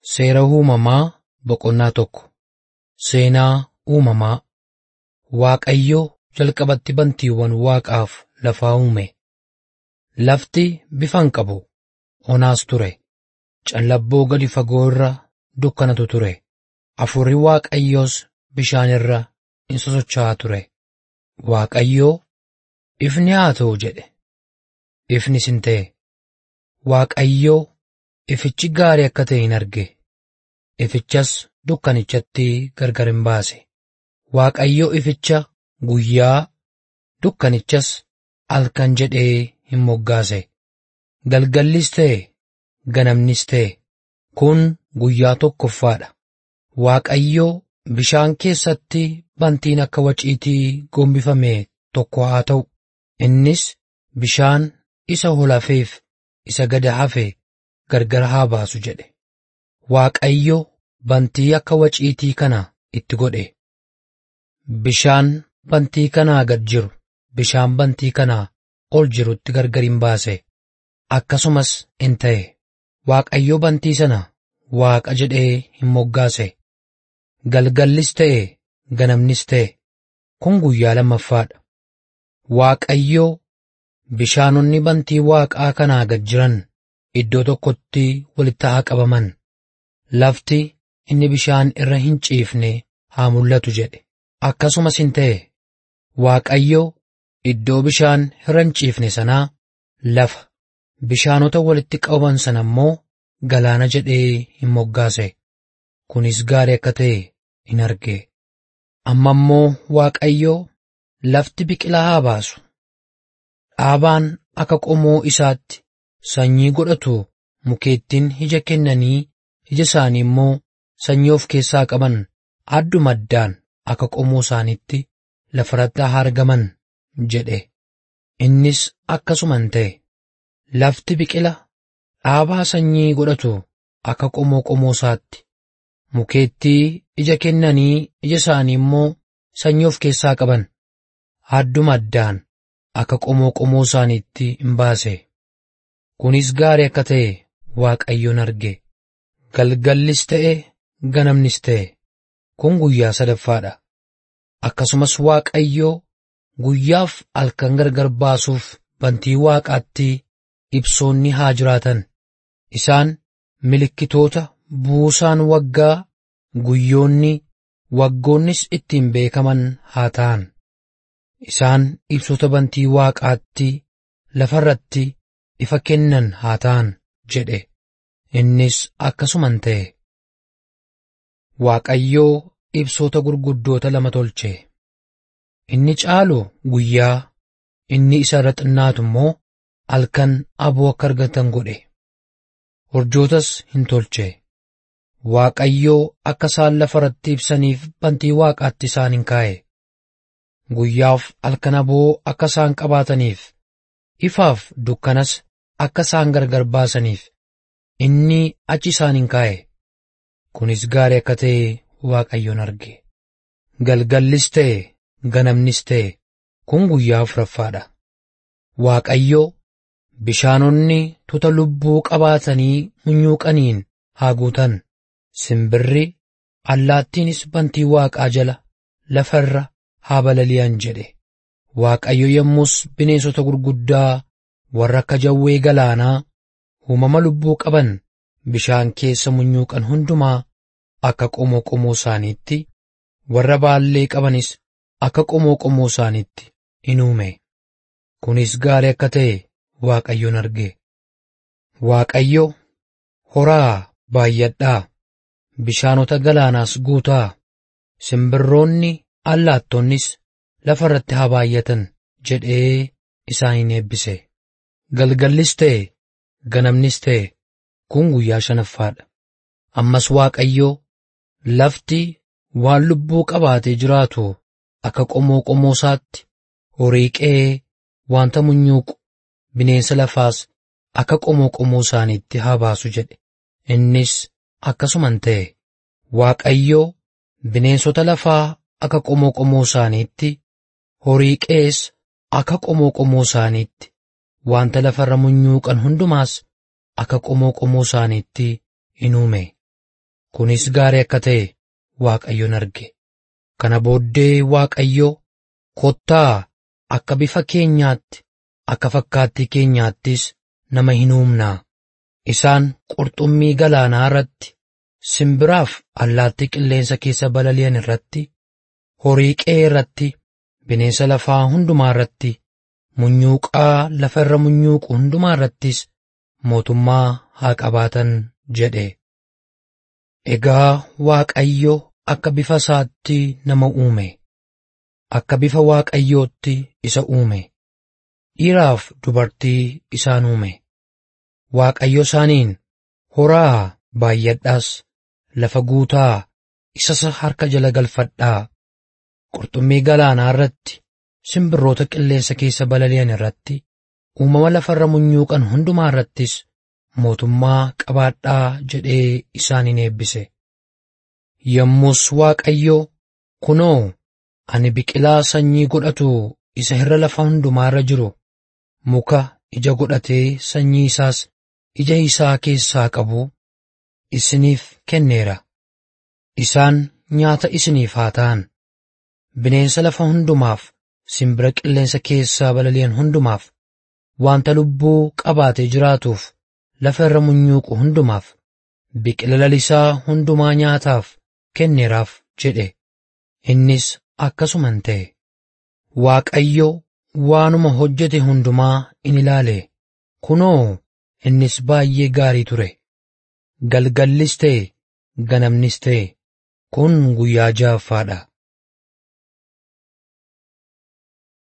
Seera uumamaa boqonnaa tokko. Seenaa uumamaa. Waaqayyo jalqabatti bantiiwwan Waaqaaf lafaa uume. Lafti bifa hin qabu. Onaas ture. Callabboo gadi fagoo irra dukkanatu ture. Hafuurri Waaqayyoos bishaan irra in sosocho'aa ture. Waaqayyoo, ifni haa ta'u jedhe. Ifnis hin ta'e. Waaqayyoo ifichi gaarii akka ta'e hin arge. Ifichas dukkanichatti gargar hin baase. Waaqayyo ificha guyyaa, dukkanichas halkan jedhee hin moggaase. Galgallis ta'e, ganamnis ta'e, kun guyyaa tokkoffaadha. Waaqayyo bishaan keessatti bantiin akka waciitii gombifame tokko haa ta'u. Innis bishaan isa ol hafeef isa gad hafe gargar haa baasu jedhe. Waaqayyo bantii akka waciitii kana itti godhe. Bishaan bantii kanaa gad jiru bishaan bantii kanaa ol jirutti gargar hin baase. Akkasumas in ta'e. Waaqayyo bantii sana Waaqa jedhee hin moggaase. Galgallis ta'e ganamnis ta'e kun guyyaa lammaffaadha. Waaqayyo bishaanonni bantii Waaqaa kanaa gad jiran iddoo tokkotti walitti haa qabaman. Lafti inni bishaan irra hin ciifne haa mul'atu jedhe. Akkasumas in ta'e. Waaqayyo iddoo bishaan irra hin ciifne sanaa lafa bishaanota walitti qabaman sana immoo galaana jedhee hin moggaase. Kunis gaarii akka ta'e in arge. Amma immoo Waaqayyo lafti biqilaa haa baasu. Dhaabaan akka qomoo isaatti sanyii godhatu mukeettiin ija kennanii ija isaanii immoo sanyii of keessaa qaban adduma addaan akka qomoo isaaniitti lafarratti haa argaman jedhe. Innis akkasuma in ta'e. Lafti biqila dhaabaa sanyii godhatu akka qomoo qomoo isaatti. Mukeettii ija kennanii ija isaanii immoo sanyii of keessaa qaban adduma addaan akka qomoo qomoo isaaniitti in baase. Kunis gaarii akka ta'e Waaqayyoon arge. Galgallis ta'e ganamnis ta'e kun guyyaa sadaffaadha. Akkasumas Waaqayyo guyyaaf halkan gargar baasuuf bantii Waaqaatti ibsoonni haa jiraatan. Isaan milikkitoota buusaan waggaa guyyoonni waggoonnis ittiin beekaman haa ta'an. Isaan ibsota bantii Waaqaatti lafarratti ifa kennan haa ta'an jedhe. Innis akkasuman ta'e. Waaqayyoo ibsoota gurguddoota lama tolche. Inni caalu guyyaa, inni isa irra xinnaatu immoo halkan aboo akka argatan godhe. Urjootas hin tolche. Waaqayyoo akka isaan lafarratti ibsaniif bantii Waaqaatti isaan hin kaa'e. Guyyaaf halkan aboo akka isaan qabaataniif, ifaaf dukkanas akka isaan gargar baasaniif, inni achi isaan hin kaa'e. Kunis gaarii akka ta'e Waaqayyoon arge. Galgallis ta'e, ganamnis ta'e, kun guyyaa afuraffaadha. Waaqayyo bishaanonni tuta lubbuu qabaatanii munyuuqaniin haa guutan. Simbirri allaattiinis bantii Waaqaa jala lafa irra haa balali'an jedhe. Waaqayyo yommus bineensota gurguddaa warra akka jawwee galaanaa uumama lubbuu qaban bishaan keessa munyuuqan hundumaa akka qomoo qomoo isaaniitti warra baallee qabanis akka qomoo qomoo isaaniitti in uume. Kunis gaarii akka ta'e Waaqayyoon arge. Waaqayyo horaa baay'adhaa. Bishaanota galaanaas guutaa simbirroonni allaattonnis lafa irratti haa baay'atan jedhee isaan eebbise. Galgallis ta'e ganamnis ta'e kun guyyaa shanaffaadha. Ammas Waaqayyo lafti waan lubbuu qabaatee jiraatu akka qomoo qomoo isaatti horii qe'ee wanta munyuuqu bineensa lafaas akka qomoo qomoo isaaniitti haa baasu jedhe. Innis akkasuman ta'e Waaqayyo bineensota lafaa akka qomoo qomoo isaaniitti horii qe'ees akka qomoo qomoo isaaniitti wanta lafarra munyuuqan hundumaas akka qomoo qomoo isaaniitti in uume. kunis gaarii akka ta'e Waaqayyoon arge. Kana booddee Waaqayyo kottaa akka bifa keenyaatti akka fakkaattii keenyaattis nama hin uumnaa. Isaan qurxummii galaanaa irratti, simbiraaf allaattii qilleensa keessa balali'an irratti, horii qe'ee irratti, bineensa lafaa hundumaa irratti, munyuuqaa lafa irra munyuuqu hundumaa irrattis mootummaa haa qabaatan jedhe. Egaa Waaqayyo akka bifa isaatti nama uume. Akka bifa Waaqayyootti isa uume. Dhiiraaf dubartii isaan uume. Waaqayyo isaaniin horaa baay'adhaas lafa guutaa isas harka jala galfadhaa. Qurxummii galaanaa irratti, simbirroota qilleensa keessa balali'an irratti, uumama lafarra munyuuqan hundumaa irrattis mootummaa qabaadhaa jedhee isaaniin eebbise. Yommus Waaqayyo kunoo ani biqilaa sanyii godhatu isa irra lafa hundumaa irra jiru muka ija godhatee sanyii isaas ija isaa keessaa qabu isiniif kenneera. Isaan nyaata isiniif haa ta'an. Bineensa lafa hundumaaf, simbira qilleensa keessaa balali'an hundumaaf, wanta lubbuu qabaatee jiraatuuf, lafa irra munyuuqu hundumaaf, biqila lalisaa hundumaa nyaataaf kenneeraaf jedhe. Innis akkasuman ta'e. Waaqayyo waanuma hojjete hundumaa in ilaale. Kunoo, innis baay'ee gaarii ture. Galgallis ta'e, ganamnis ta'e, kun guyyaa ja'affaadha.